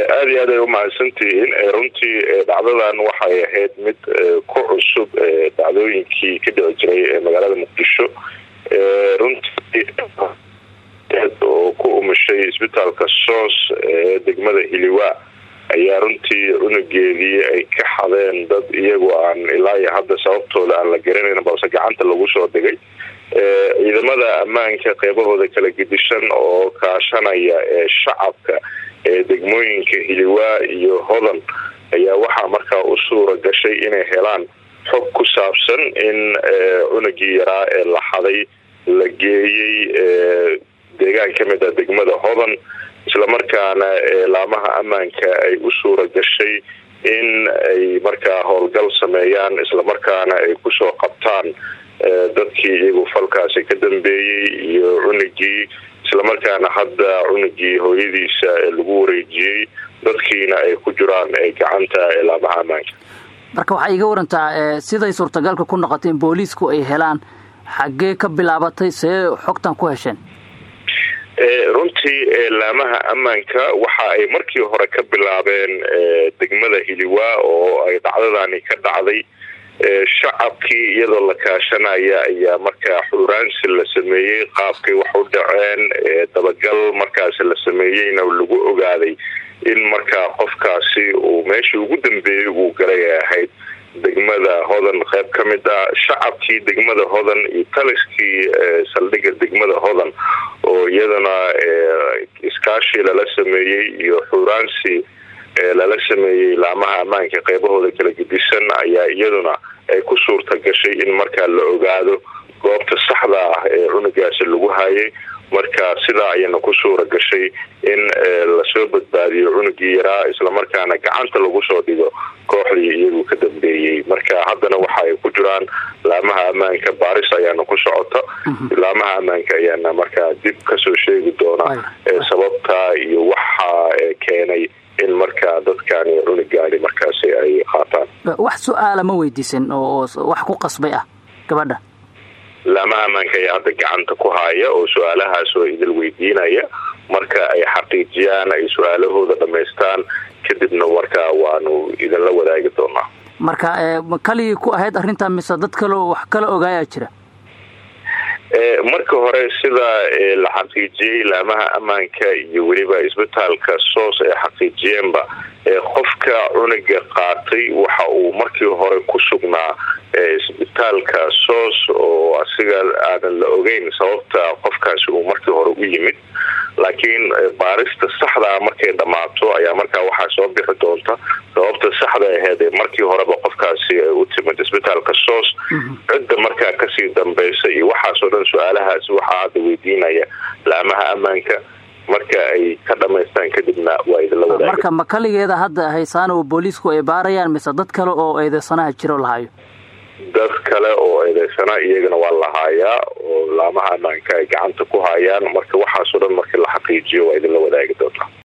aada iyo aad ay umahadsantihiin runtii dhacdadan waxay ahayd mid ku cusub dhacdooyinkii ka dhici jiray magaalada muqdisho runtii oo ku umushay isbitaalka soos ee degmada hiliwa ayaa runtii cunugeedii ay ka xadeen dad iyagoo aan ilaa iyo hadda sababtooda aan la garanayn balse gacanta lagu soo dhigay ciidamada ammaanka qeybahooda kala gedishan oo kaashanaya ee shacabka ee degmooyinka hiliwaa iyo hodan ayaa waxaa markaa u suura gashay inay helaan xog ku saabsan in cunugii yaraa ee la xaday la geeyey deegaan ka mid a degmada hodan islamarkaana laamaha ammaanka ay u suura gashay in ay markaa howlgal sameeyaan islamarkaana ay kusoo qabtaan dadkii iyagu falkaasi ka dambeeyey iyo cunugii islamarkaana hadda cunugii hooyadiisa lagu wareejiyey dadkiina ay ku jiraan gacanta laamaha ammaanka marka waxaa iiga warantaa siday suurtagalka ku noqotay in booliisku ay helaan xaggee ka bilaabatay see xogtan ku hesheen runtii laamaha ammaanka waxa ay markii hore ka bilaabeen degmada hiliwa oo ay dhacdadani ka dhacday shacabkii iyadoo la kaashanaya ayaa markaa xuraansi la sameeyey qaabkay wax u dhaceen dabagal markaasi la sameeyeyna lagu ogaaday in markaa qofkaasi uu meeshii ugu dambeeyey uu galay ay ahayd degmada hodan qayb ka mid a shacabkii degmada hodan iyo taliskii saldhigga degmada hodan oo iyadana iskaashi lala sameeyey iyo xuraansi lala sameeyey laamaha ammaanka qeybahooda kala gedisan ayaa iyaduna ay ku suurta gashay in markaa la ogaado goobta saxda ah ee cunugaasi lagu hayay marka sidaa ayana ku suura gashay in lasoo badbaadiyo cunugii yaraa islamarkaana gacanta lagu soo dhigo kooxdii iyagu ka dambeeyey marka haddana waxa ay ku jiraan laamaha ammaanka baaris ayaana ku socota laamaha ammaanka ayaana markaa dib kasoo sheegi doona sababta iyo waxa keenay in markaa dadkani cunugaani markaasi ay qaataan wax su-aala ma weydiisan oo wax ku qasbay ah gabadha laamaha ammaanka ayaa hadda gacanta ku haya oo su-aalahaas oo idil weydiinaya marka ay xaqiijiyaan ay su-aalahooda dhamaystaan kadibna markaa waanu idinla wadaagi doonaa marka kaligii ku ahayd arrintaa mise dad kaleo wax kala ogaayaa jira marka hore sida la xaqiijiyey laamaha ammaanka iyo weliba isbitaalka soos ay xaqiijiyeenba qofka cunuga qaatay waxa uu markii hore ku sugnaa isbitaalka soos oo asiga aanan la ogeyn sababta qofkaasi uu markii hore u yimid laakiin baarista saxdaa markay dhammaato ayaa markaa waxaa soo bixi doonta sababta saxda aheed ee markii horeba qofkaasi u timid isbitaalka soos cidda markaa kasii dambaysa iyo waxaasoo dhan su-aalahaasi waxaa hadda weydiinaya laamaha ammaanka marka ay ka dhamaystaan kadibna waa idinla wadaag marka ma kaligeeda hadda haysaan oo booliisku ay baarayaan mise dad kale oo eedeysanaha jiro lahayo dad kale oo eedeysana iyagana waa lahaayaa oo laamaha ammaanka ay gacanta ku hayaan marka waxaasoo dhan markii la xaqiijiyo waa idinla wadaagi doontaa